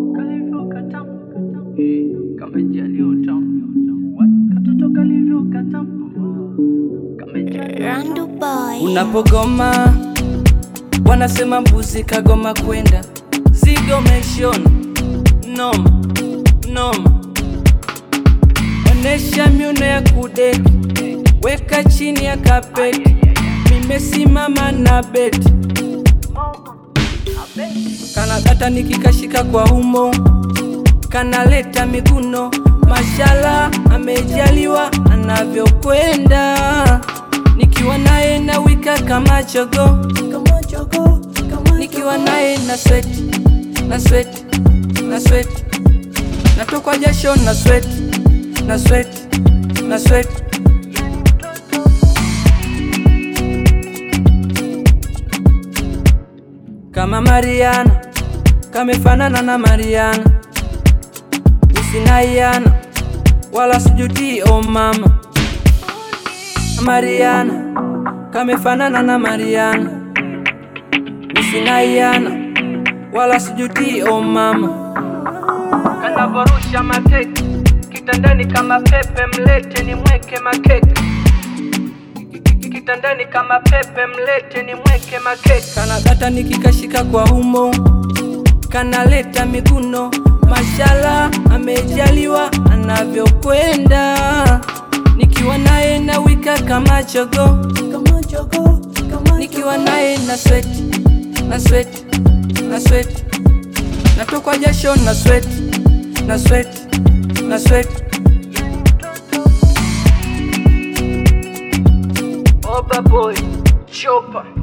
kalivyo katamu Eh, kamejaliwa utamu What? katoto kalivyo katamu kamejaliwa Randu Boy. Unapogoma wanasema mbuzi kagoma kwenda zigo meshona noma noma, onesha miuno ya kudeki, weka chini ya kapeti, mimesimama na beti kanakata nikikashika kwa umo kanaleta miguno, mashala amejaliwa anavyokwenda, nikiwa naye na wika kama chogo, nikiwa naye na sweti na sweti na sweti, natokwa jasho na sweti na sweti na sweti kama Mariana, kamefanana na Mariana, usinaiana wala sijuti o mama. Mariana, kamefanana na Mariana, usinaiana wala sijuti o mama. Kanavorusha mateke kitandani kama pepe, mlete ni mweke makeke kitandani kama pepe, mlete ni mweke makeke. Kanakata nikikashika kwa umo, kanaleta miguno, mashala amejaliwa anavyokwenda, nikiwa naye na wika kama chogo, nikiwa naye na sweti na sweti na sweti, natokwa jasho na sweti na sweti na sweti Oba boy, chopa